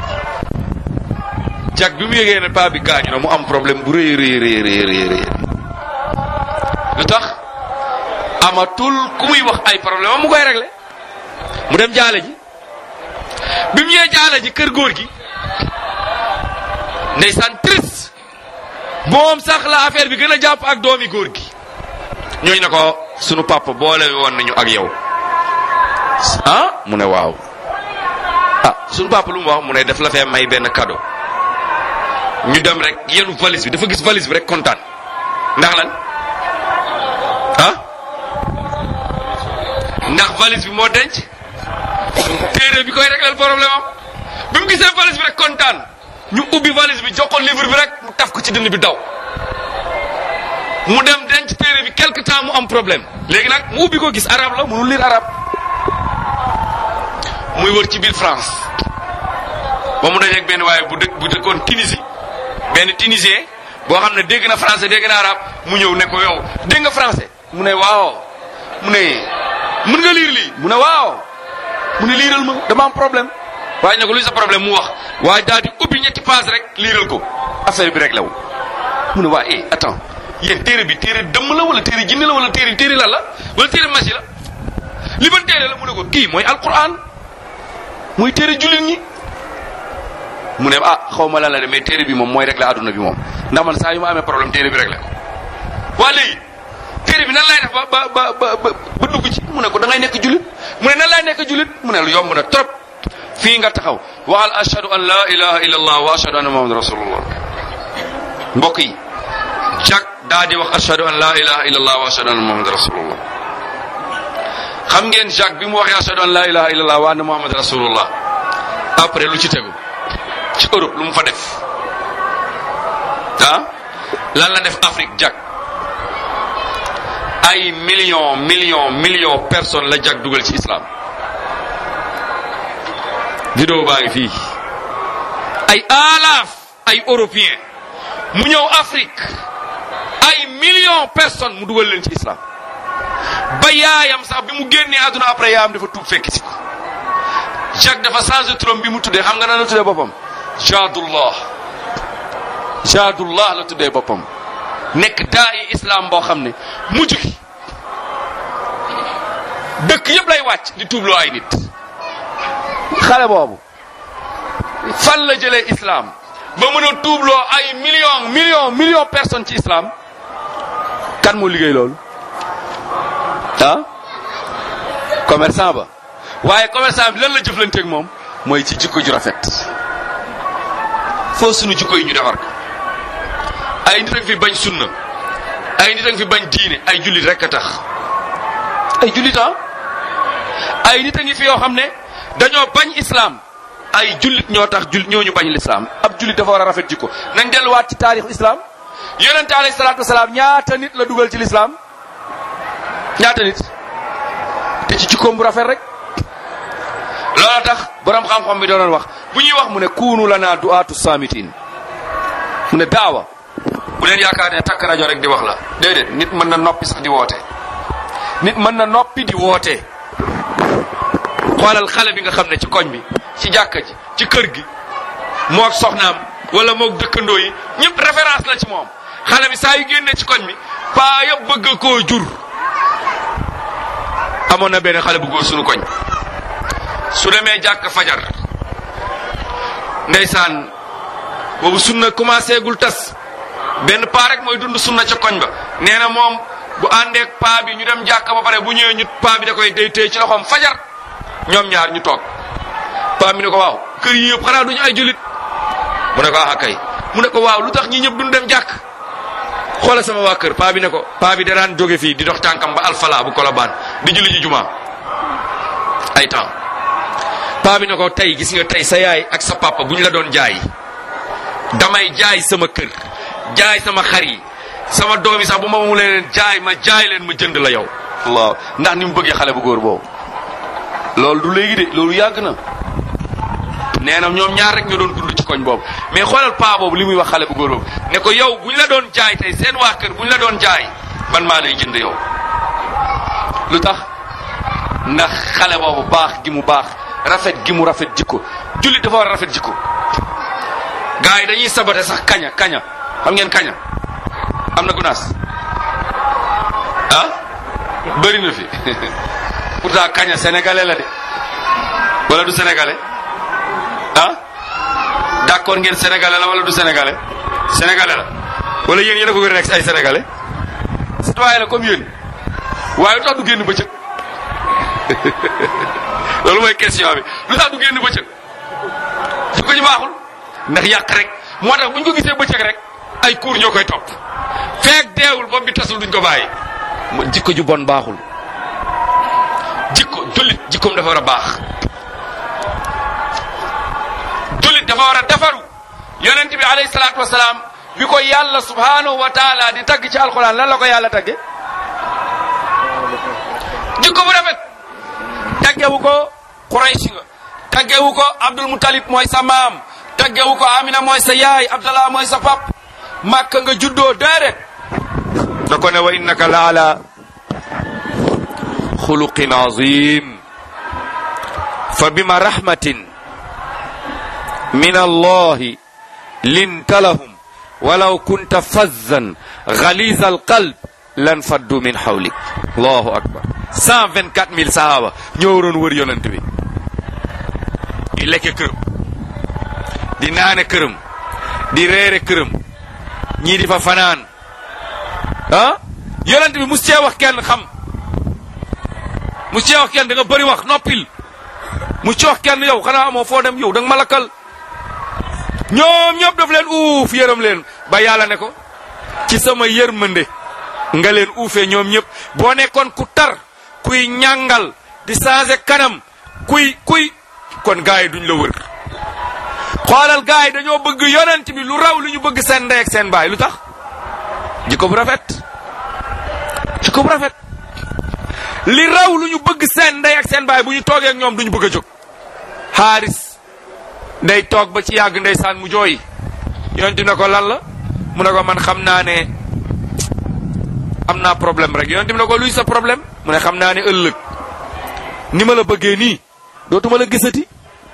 jag bi mu yëgee ne paa bi gaañu na mu am problème bu rëy rëy rëy rëy rëy rëy lu tax amatul ku muy wax ay problème am mu koy réglé mu dem jaale ji bi mu ñëwee jaale ji kër góor gi ndeysaan triste moom sax la affaire bi gën a jàpp ak doomi góor gi ñooñu ne ko sunu papa boole woon nañu ak yow ah mu ne waaw ah sunu papa lu mu wax mu ne daf la fee may benn cadeau ñu dem rek yenu valise bi dafa gis valise bi rek kontaan ndax lan ah ndax valise bi moo denc téere bi koy réglal problème am bi mu gisee valise bi rek kontaan ñu ubbi valise bi jox ko livre bi rek mu taf ko ci dënn bi daw mu dem denc téere bi quelque temps mu am problème léegi nag mu ubbi ko gis arabe la mënul lire arabe muy wër ci biir France ba mu dajeeg benn waaye bu dëkk bu dëkkoon Tunisie benn tunisien boo xam ne dégg na français dégg na arabe mu ñëw ne ko yow dégg nga français mu ne waaw mu ne mën nga lire lii mu ne waaw mu ne liiral ma dama am problème waaye ne ko luy sa problème mu wax waaye daal di ubbi ñetti page rek liiral ko affaire bi rek la wu mu ne waa eh attends yéen téere bi téere dëmm la wala téere jinne la wala téere téere lan la wala téere masi la li ban téere la mu ne ko kii mooy alquran mooy téere jullit ñi mu ne ah xaw ma lan la de mais téere bi moom mooy rek la adduna bi moom ndax man saa yu ma amee problème téere bi rek la ko waa léegi téere bi nan lay def ba ba ba ba ba dugg ci mu ne ko da ngay nekk jullit mu ne nan lay nekk jullit mu ne lu yomb na trop fii nga taxaw waxal ashhadu an la ilaha illa allah wa ashhadu anna muhammadan rasulullah mbokk yi jag daa di wax ashhadu an la ilaha illa allah wa ashhadu anna muhammadan rasulullah xam ngeen Jacques bi mu waxee ashhadu an la ilaha illa allah wa anna muhammadan rasulullah après lu ci tegu ci Europe lu mu fa def ah lan la def Afrique jag ay millions millions millions personnes la jag dugal ci islam vidéo baa ngi fii ay alaaf ay européens mu ñëw Afrique ay millions personnes mu dugal leen ci islam ba yaayam sax bi mu génnee àdduna après yaayam dafa tuub fekk si ko Jacques dafa changé turam bi mu tuddee xam nga nan la tuddee boppam Jadullah Jadullah la tuddee boppam nekk daa i islam boo xam ne mujj gi dëkk yëpp lay wàcc di tuubloo ay nit xale boobu fan la jëlee islam ba mën a tuubloo ay millions millions millions personnes ci islam kan moo liggéey loolu ah commerçant ba waaye commerçant bi lan la jëflanteeg moom mooy ci jikko ju rafet foo sunu jikko yi ñu defar ko ay nit ak fi bañ sunna ay nit ak fi bañ diine ay jullit rek a tax ay jullit ah ay nit a ngi fi yoo xam ne dañoo bañ islam ay jullit ñoo tax jullit ñooñu bañ l'islam ab jullit dafa war a rafet jikko nañ delluwaat ci taarixu islam yonente alayhi salaatu wasalaam ñaata nit la dugal ci l'islam ñaata nit te ci jikkoom bu rafet rek loola tax borom xam-xam bi doon wax bu ñuy wax mu ne kuunu lana du'aatu saamitin mu ne daawa bu leen yaakaar ne takk rajo rek di wax la déedéet nit mën na noppi sax di woote nit mën na noppi di woote xoolal xale bi nga xam ne ci koñ bi ci jàkka ji ci kër gi moog soxnaam wala moog dëkkandoo yi ñëpp référence la ci moom xale bi saa yu génnee ci koñ bi paa yëpp bëgg koo jur amoon na benn xale bu góor sunu koñ su demee jàkk fajar ndeysaan boobu sunna commencé gul tas benn paa rek mooy dund sunna ca koñ ba nee na moom bu àndeek paa bi ñu dem jàkk ba pare bu ñëwee ñu paa bi da koy day téye ci loxoom fajar ñoom ñaar ñu toog paa bi ne ko waaw kër yi yëpp xanaa duñu ay julit mu ne ko ah kay mu ne ko waaw lu tax ñi ñëpp duñ dem jàkk xoolal sama waa kër paa bi ne ko paa bi da daan jóge fii di dox tànkam ba alfala bu kolobaan di julli ji juma ay temps paa bi ne ko tey gis nga tey sa yaay ak sa papa bu ñu la doon jaay damay jaay sama kër jaay sama xar yi sama doom yi sax bu ma mu leen jaay ma jaay leen ma jënd la yow Allah ndax ni mu bëggee xale bu góor boobu loolu du léegi de loolu yàgg na nee na ñoom ñaar rek ñoo doon dund ci koñ boobu mais xoolal paa boobu li muy wax xale bu góor boobu ne ko yow bu ñu la doon jaay tey seen waa kër bu ñu la doon jaay man maa lay jënd yow lu tax ndax xale boobu baax gi mu baax rafet gi mu rafet jikko jullit dafa war a rafet jikko gars yi dañuy sabate sax kaña kaña xam ngeen kaña am na gunaas ah bëri na fi pourtant kaña sénégalais la de wala du sénégalais ah d'accord ngeen sénégalais la wala du sénégalais sénégalais la wala yéen yéen a ko gën a nekk ay sénégalais citoyen la comme yéen waaye lu tax du génn bëccëg loolu mooy question bi lu tax du génn bëccëg su ko ñu baaxul ndax yàq rek moo tax bu ñu ko gisee bëccëg rek ay cours ñoo koy topp feek deewul bopp bi tasul duñ ko bàyyi jikko ju bon baaxul jikko jullit jikkoom dafa war a baax jullit dafa war a defaru yonent bi alayhi salaatu wasalaam bi ko yàlla subhanahu wa taala di tagg ci alquran lan la ko yàlla tagge jikko bu rafet taggewu ko Quraysh nga taggewu ko Abdul Mutalib mooy sa maam taggewu ko Amina mooy sa yaay Abdallah mooy sa pap Makka nga juddoo déedéet da ko ne wa innaka la ala xuluqin azim fa bima rahmatin min allahi linta lahum walaw kunta fazzan ghaliza alqalb lan faddu min hawlik allahu akbar 124 000 sahaba ñoo waroon wër yonent bi di lekke këram di naane këram di reere këram ñii di fa fanaan ah yonent bi mus cee wax kenn xam mus cee wax kenn da nga bëri wax noppil mus cee wax kenn yow xanaa amoo foo dem yow da nga ma lakkal ñoom ñëpp daf leen uuf yërëm leen ba yàlla ne ko ci sama yërmande nga leen uufee ñoom ñëpp boo nekkoon ku tar kuy ñàngal di changer kanam kuy kuy kon gars yi duñ la wër xoolal gars yi dañoo bëgg yonent bi lu raw lu ñu bëgg seen ndey ak seen baay lu tax jikko bu rafet jikko bu rafet li raw lu ñu bëgg seen ndey ak seen baay bu ñu toogee ak ñoom duñu bëgg a jóg xaaris ndey toog ba ci yàgg ndeysaan mu jooy yonent ne ko lan la mu ne ko man xam naa ne am naa problème rek yonent ne ko luy sa problème mu ne xam naa ne ëllëg ni ma la bëggee nii dootuma la gisati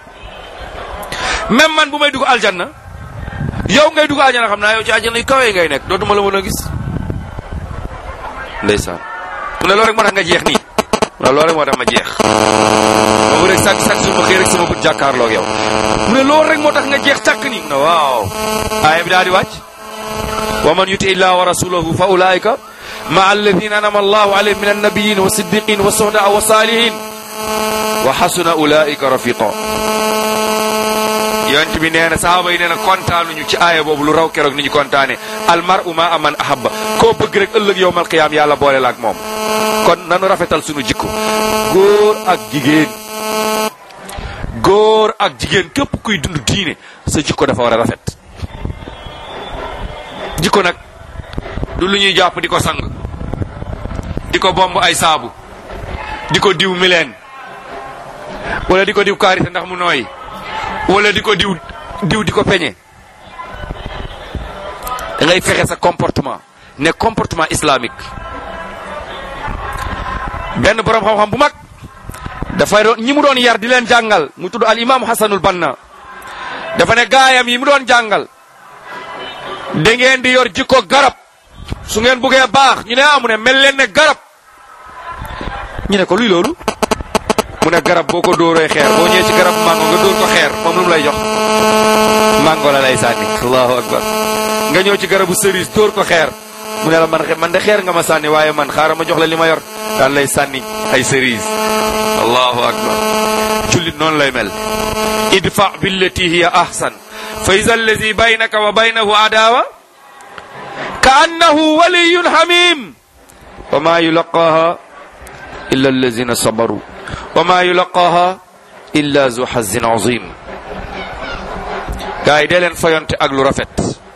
même man bu may dugg aljanna yow ngay dugg aljanna xam naa yow ci aljanna yu kawee ngay nekk dootuma la mën a gis ndeysaan mu ne loolu rek moo tax nga jeex nii mu ne loolu rek moo tax ma jeex boobu rek chaque chaque jour ma xëy rek sama bët jàkkaarloog yow mu ne loolu rek moo tax nga jeex càkk nii mu ne waaw aaya bi daal di wàcc wa man yuti illaha wa rasulahu fa ulaika ma alladina anama allahu alayhim min annabiyin wa siddiqin wa sohda wa salihin wa xasuna ulaika rafiqa yonent bi nee na sahaaba yi nee na kontaanuñu ci aaya boobu lu raw keroog ni ñu kontaane almaru ma aman ahabba koo bëgg rek ëllëg yowmal qiyaam yàlla boole la ak moom kon nanu rafetal sunu jikko góor ak jigéen góor ak jigéen képp kuy dund diine sa jikko dafa war a rafet jikko nag du lu ñuy jàpp di ko sang di ko bomb ay saabu di ko diw mileen wala di ko diw karité ndax mu nooy wala di ko diw diw di ko peñe da ngay fexe sa comportement ne comportement islamique benn borom xam-xam bu mag dafay doon ñi mu doon yar di leen jàngal mu tudd al imam hasanul banna dafa ne gaayam yi mu doon jàngal da ngeen di yor jikko garab su ngeen buggee baax ñu ne amu ne mel leen ne garab ñu ne ko luy loolu mu ne garab boo ko dóoree xeer boo ñëwee ci garab mango nga dóor ko xeer moom lu mu lay jox mango la lay sànni allahu akbar nga ñëw ci garabu cerise dóor ko xeer mu ne la man man de xeer nga ma sànni waaye man xaaral ma jox la li ma yor daan lay sànni ay cerise allahu akbar jullit noonu lay mel idfa billati hiya ahsan fa iza allazi baynaka wa baynahu adawa ka annahu waliyun hamim wa ma yulaqaha illa allazina sabaru wa ma yulaqaha illa zu hazin azim gaa yi dee leen fayonte ak lu rafet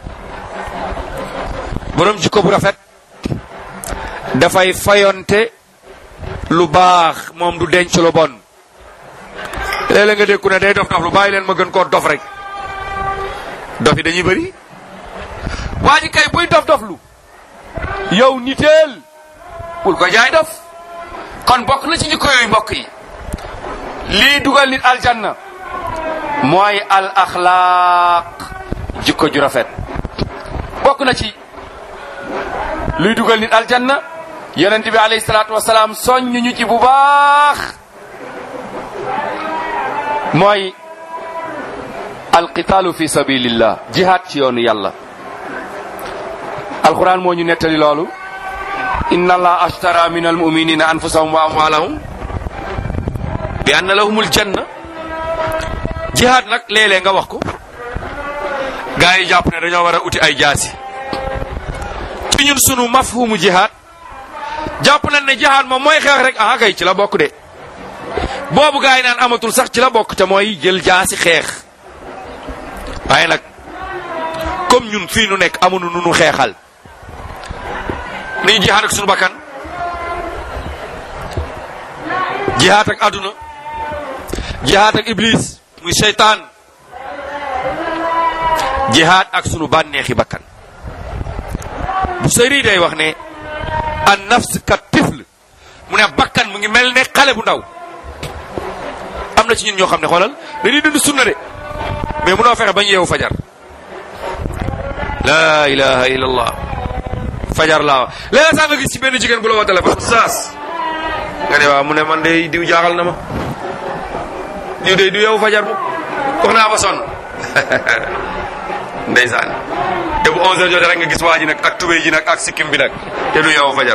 borom jikko bu rafet dafay fayonte lu baax moom du denc lu bon léeg-léeg nga dégg ku ne day dof dof lu bàyyi leen ma gën koo dof rek dof yi dañuy bëri waa ji kay buy dof dof lu yow niteel bul ko jaay dof kon bokk na ci jikko yooyu mbokk yi lii dugal nit aljanna mooy al axlaaq jikko ju rafet bokk na ci luy dugal nit aljanna yonent bi alayhi salaatu wasalaam soññ ñu ci bu baax mooy alqitaalu fi sabilillah jihaad ci yoonu yàlla alquran moo ñu nettali loolu inna allah ashtara min almuminina anfusahum wa amwalahum bi anna lahumul janna jihaad nag léeg-léeg nga wax ko gaa yi jàpp ne dañoo war a uti ay jaasi ci ñun sunu mafhumu jihaad jàpp nañ ne jihaad moom mooy xeex rek ah kay ci la bokk de boobu gaa yi naan amatul sax ci la bokk te mooy jël jaasi xeex waaye nag comme ñun fii nu nekk amuñu nu nu xeexal ni jihaad ak sunu bakkan jihaad ak àdduna jihaad ak iblis muy seytaan jihaad ak sunu bànneexi bakkan bu sëri day wax ne an nafs ka tifl mu ne bakkan mu ngi mel ne xale bu ndaw am na ci ñun ñoo xam ne xoolal dañuy dund sunna de mais munoo fexe bañ yeewu fajar la ilaha illallah fajar laa léeg-léeg sax nga gis ci benn jigéen bu la woo téléphone saas nga ne waaw mu ne man de diw jaaxal na ma diw de du yeewu fajar mu wax naa ba sonn ndeysaan te bu 11 heures jotee rek nga gis waa ji nag ak tubéy ji nag ak sikkim bi nag te du yeewu fajar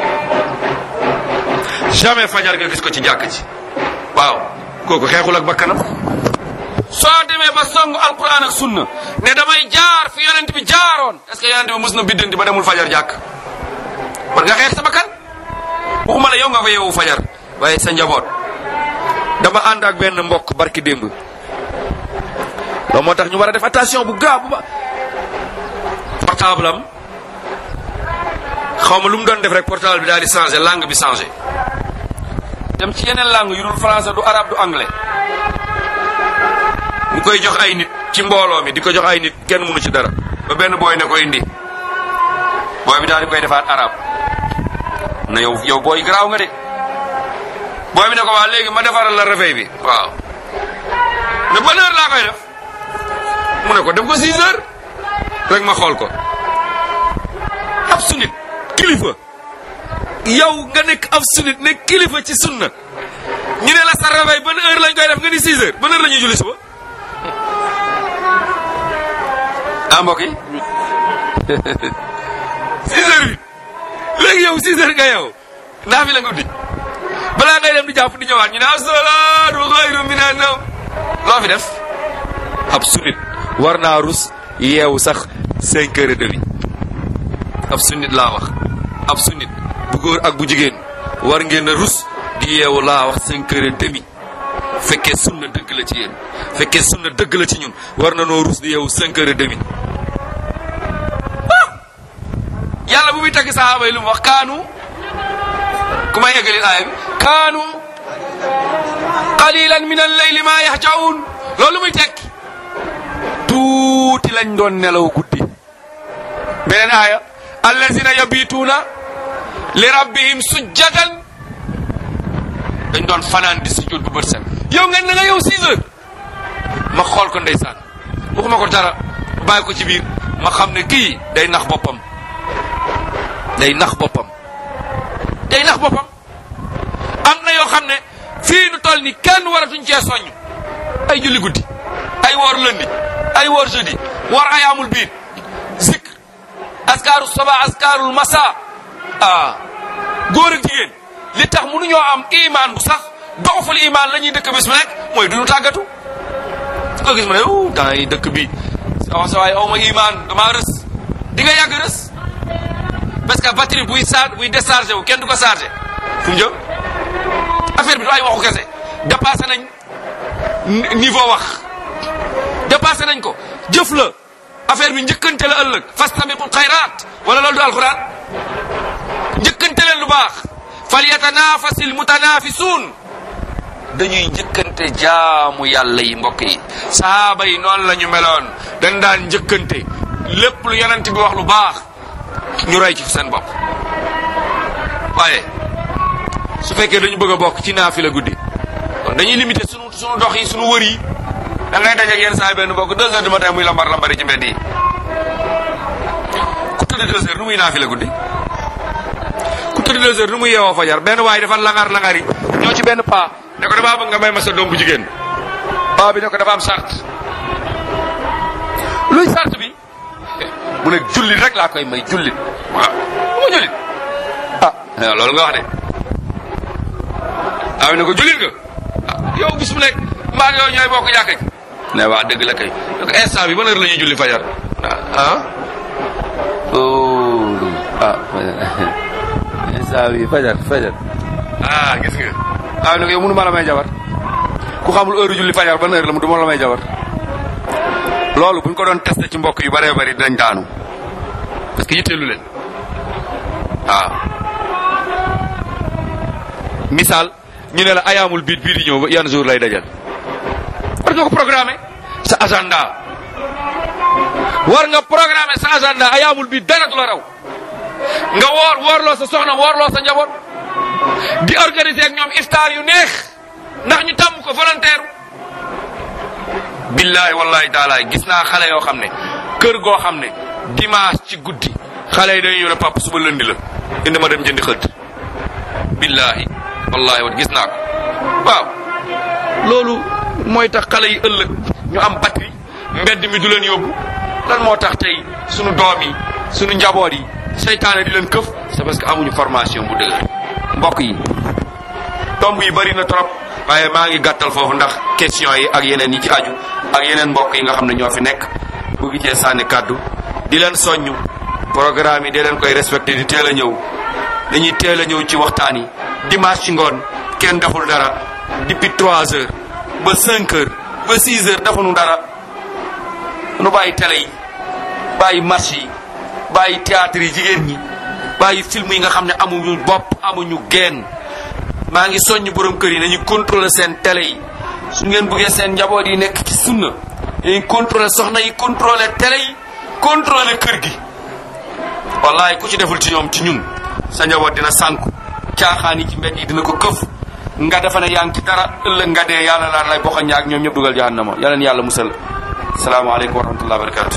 jamais fajar nga gis ko ci jàkk ci waaw kooku xeexul ak bakkanam soo demee ba songu alquran ak sunna ne damay jaar fi yonent bi jaaroon est-ce que yonent bi mos na biddanti ba demul fajar jàkk war nga xeex sa bakkan waxuma la yow nga fa yeewu fajar waaye sa njaboot dama ànd ak benn mbokk barki démb loolu moo tax ñu war a def attention bu gaa bu ba portable am xaw ma lu mu doon def rek portable bi daal di changé langue bi changé dem ci yeneen langue yu dul français du arabe du anglais mu koy jox ay nit ci mbooloo mi di ko jox ay nit kenn mënu ci dara ba benn booy ne ko indi booy bi daal di koy defaat arabe na yow yow booy garaaw nga de booy bi ne ko waa léegi ma defaral la réveil bi waaw ne ban heure laa koy def mu ne ko def ko 6 heures rek ma xool ko ab sunit kilifa yow nga nekk ab sunit nekk kilifa ci sunna ñu ne la sa réveil ban heure lañ koy def nga ni 6 heures ban heure la ñuy julli suba ah mbokk yi 6 heures 8 léegi yow 6 heures nga yow naa fi la nga dij balaa ngay dem di jàpp di ñëwaat ñu ne as-salaatu xayrun mina nawm loo fi def ab sunnit war naa rus yeewu sax cinq heures et demi ab sunnit laa wax ab sunnit bu góor ak bu jigéen war ngeen a rus di yeewu laa wax cinq heures et demi fekkee sunna dëgg la ci yéen fekkee sunna dëgg la ci ñun war na noo rus di yeewu cinq heures et demi yàlla bu muy tagg sahaaba yi lu mu wax kaanu ku may eggalil aaya bi kaanu qalilan min al-layli ma yahjaun loolu muy tekki tuuti lañ doon nelaw guddi beneen aaya allazina yabituuna li rabbihim sujjadan dañ doon fanaan di sujjóot bu bët set yow ngeen na nga yow 6 heures ma xool ko ndeysaan waxuma ko dara bàyyi ko ci biir ma xam ne kii day nax boppam day nax boppam day nax boppam am na yoo xam ne fii nu toll ni kenn waratuñ cee soññ ay julli guddi ay woor lundi ay woor jeudi woor ayaamul biir zikr askaaru soba askaarul masa ah góor ak jigéen li tax mënuñoo am iman bu sax doxuful iman la ñuy dëkk bés bu nekk mooy duñu tàggatu su ko gis ma ne uh temps yi dëkk bi sa sa waay aw ma iman damaa rës di nga yàgg rës parce que batterie buy charge buy déchargé wu kenn du ko chargé fu mu jëm affaire bi du ay waxu kese dépassé nañ niveau wax dépassé nañ ko jëf la affaire bi njëkkante la ëllëg fastabiqul xayraat wala loolu du alxuraan njëkkante leen lu baax fal yatanafasil mutanafisuun dañuy njëkkante jaamu yàlla yi mbokk yi sahaaba yi noonu la ñu meloon dañ daan njëkkante lépp lu yonent bi wax lu baax ñu roy ci seen bopp waaye su fekkee dañu bëgg a bokk ci naafila guddi kon dañuy limité sunu sunu dox yi sunu wër yi da ngay dajeeg yenn saa yi benn bokk deux heures du matin muy lambar lambari ci mbedd yi ku tëdd deux heures nu muy naafila guddi ku tëdd deux heures nu muy yeewoo fajar benn waaye dafa langar langar yi ñoo ci benn paa ne ko damaa bëgg nga may ma sa doom bu jigéen paa bi ne ko dafa am sart luy sart bi mu ne jullit rek laa koy may jullit waaw mu ma jullit ah loolu nga wax de waaw ne ko jullit nga ah yow bis mu nekk mbaa yow ñooy bokk jàkka ji ne waa dëgg la kay donc instant bi ban heure la ñuy julli fajar ah oh ah instant bi fajar fajar ah gis nga waaw ne ko yow mënu ma la may jabar ku xamul heure julli fajar ban heure la mu du ma la may jabar loolu buñ ko doon testé ci mbokk yu bëree bëri dinañ daanu parce que yitteelu leen waaw misaal ñu ne la ayaamul biit bii di ñëw ba yan jour lay dajal war nga ko programmer sa agenda war nga programmer sa agenda ayaamul biit dara du la raw nga woor woorloo sa soxna woorloo sa njaboot di organiser ak ñoom iftaar yu neex ndax ñu tàmm ko volontaire billahi wallahi taala gis naa xale yoo xam ne kër goo xam ne dimanche ci guddi xale yi dañuy ñëw ne papa suba lëndi la indi ma dem jëndi xëdd billahi wallahi wat gis naa ko waaw loolu mooy tax xale yi ëllëg ñu am batterie mbedd mi du leen yóbbu lan moo tax tey sunu doom yi sunu njaboot yi seytaane di leen këf c'est parce que amuñu formation bu dëgër mbokk yi tomb yi bari na trop waaye maa ngi gàttal foofu ndax question yi ak yeneen yi ci aju ak yeneen mbokk yi nga xam ne ñoo fi nekk bëgg cee sànni kàddu di leen soññ programme yi di leen koy respecté di teel a ñëw dañuy teel a ñëw ci waxtaan yi dimanche ci ngoon kenn deful dara depuis 3 heures ba 5 heures ba 6 heures defuñu dara nu bàyyi télé yi bàyyi marché yi bàyyi théâtre yi jigéen ñi bàyyi film yi nga xam ne amuñu bopp amuñu geen maa ngi soññ borom kër yi nañu contrôler seen télé yi su ngeen bëggee seen njaboot yi nekk ci sunna dañuy contrôler soxna yi contrôler télé yi contrôler kër gi wallahi ku ci deful ci ñoom ci ñun sa njaboot dina sànku caaxaan yi ci mbedd yi dina ko këf nga defa ne yaa ngi ci dara ëllëg nga dee yàlla laa lay boxa ñaak ñoom ñëpp dugal jahannama yàlla na yàlla musal salaamaaleykum wa rahmatullah wa barakatu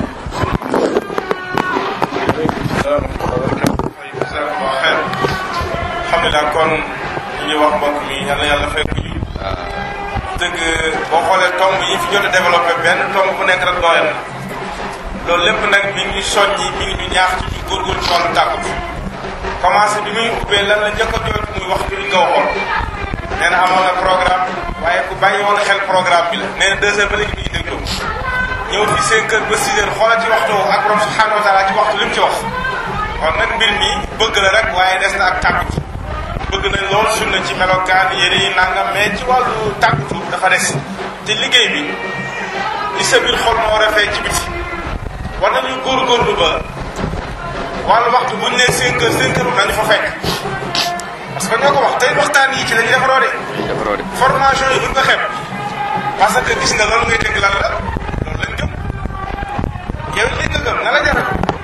alhamdulilah kon li ñuy wax mbokk mi yal na yàlla fay ko yiw dëgg boo xoolee tomb yi fi jot a développé benn tomb bu nekk rek doyal na loolu lépp nag mi ngi soññi mi ngi ñu ñaax ci ñu góorgóorlu ci wàllu tàggatu commencé bi muy ubbee lan la njëkk a jooytu muy waxtu li nga waxoon nee na amoon na programme waaye ku bàyyi woon xel programme bi la nee na deux heures ba léegi mi ngi déglu ñëw fi cinq heures ba six heures xoolal ci waxtu ak borom subhanahu wa taala ci waxtu li mu ci wax kon nag mbir mi bëgg la rek waaye des na ak tàggatu bëgg nañ loolu sunna ci melokaan yére yi nangam mais ci wàllu tàggatu dafa des te liggéey bi li sa biir xol moo war a fay ci biti war nañu góorgóorlu ba wàllu waxtu bu ñu nee cinq heures cinq heures nañu fa fekk parce que ñoo ko wax tey waxtaan yi ci la ñuy defaroo de defaroo de formation yi buñ ko xeeb parce que gis nga loolu ngay dégg lan la loolu lañ gëm yow lii nga gëm na la jaral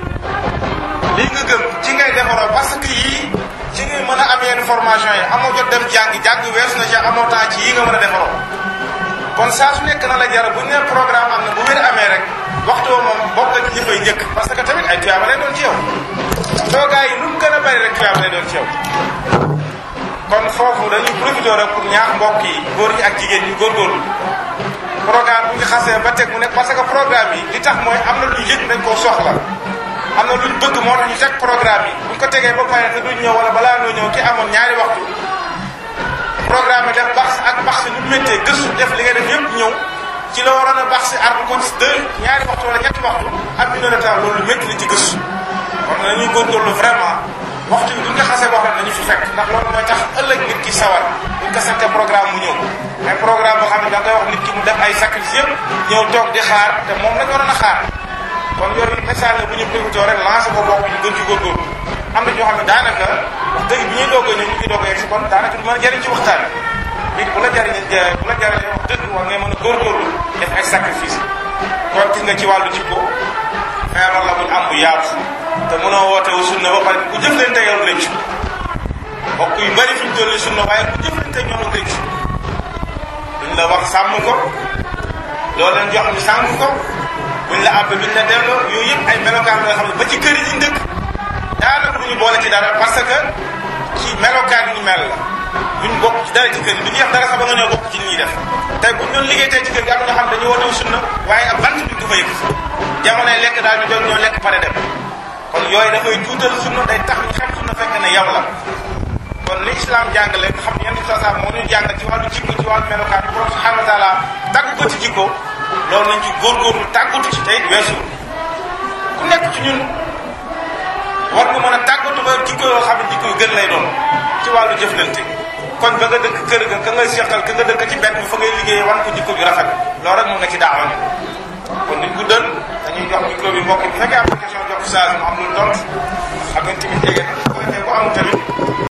lii nga gëm ci ngay defaroo parce que yii ci ngay mën a am yenn formation yi amoo jot dem jàngi jàng weesu na ci amoo temps ci yii nga mën a defaroo kon saa su nekk na la jaral bu ñu nee programme am na bu wér amee rek waxtu woo moom bokk na ci ñi fay njëkk parce que tamit ay tuyaaba lay doon ci yow toogaay yi nu mu gën a bari rek tuyaaba lay doon ci yow kon foofu dañuy profité rek pour ñaax mbokk yi góor ñi ak jigéen ñi góorgóorlu programme bu ñu xasee ba teg mu nekk parce que programme yi li tax mooy am na lu yëg dañ koo soxla am na luñ bëgg moo tax ñu teg programme yi bu ñu ko tegee ba pare te duñ ñëw wala balaa noo ñëw ki amoon ñaari waxtu programme yi def baax ak baax si nu méttee gëstu def li nga def yëpp ñëw ci la waroon a baax si arbre ko ci deux ñaari waxtu wala ñetti waxtu ak une heure de temps loolu métti li ci gëstu kon nañuy góorgóorlu vraiment waxtu bi bu ñu ko xasee wax rek nañu fi fekk ndax loolu mooy tax ëllëg nit ki sawar buñ ko sante programme mu ñëw ay programme boo xam ne da ngay wax nit ki mu def ay sacrifice yëpp ñëw toog di xaar te moom lañ waroon a xaar kon yooyu message la bu ñu profité rek lancé ko bokk ñu gën ci góorgóorlu am na ñoo xam ne daanaka wax dëgg bi ñuy doog a ñëw ñu ngi doog a yegg si kon daanaka du mën a jëriñ ci waxtaan nit bu la jëriñ bu la jëriñee wax dëgg war ngay mën a góorgóorlu def ay sacrifice kon gis nga ci wàllu jikko feebar la buñ am bu yaatu te mënoo woote wu sunna ba pare ku jëflante yow rëcc mbokk yu bari fi ñu toll sunna waaye ku jëflante ñoom ak rëcc duñ la wax sàmm ko loo leen jox ñu sàmm ko buñ la àbb duñ la delloo yooyu yëpp ay melokaan la nga xam ne ba ci kër yi ñu dëkk daanaka duñu boole ci dara parce que ci melokaan ñu mel la duñ bokk ci dara ci kër yi duñu def dara sax ba nga ñëw bokk ci li ñuy def tey buñ doon liggéey tey ci kër gi am na ñoo xam dañu woote wu sunna waaye ab bant duñ ko fa yëg jamonoy lekk daal ñu doon ñoo lekk pare dem kon yooyu dafay tuutal sunna day tax ñu xam sunna fekk ne yow la kon li islam jàngale nga xam ne yenn saa saa moo ñu jàngal ci wàllu jikko ci wàllu melokaan bi borom subhanahu wa taala tàgg ko ci jikko loolu nañ ci góorgóorlu tàggatu ci tey weesu ku nekk ci ñun war nga mën a tàggatu ba jikko yoo xam ne jikko yu gën lay doon ci wàllu jëflante kon ba nga dëkk kër ga ka ngay seqal ka nga dëkk ci mbedd mi fa ngay liggéey wan ko jikko ju rafet loolu rek mun nga ci daawa ni kon nit guddal dañuy jox micro bi mbokk bi bu fekkee am na question jox saa mu am lu dont xam nga tamit jege na bu fekkee ko amul tamit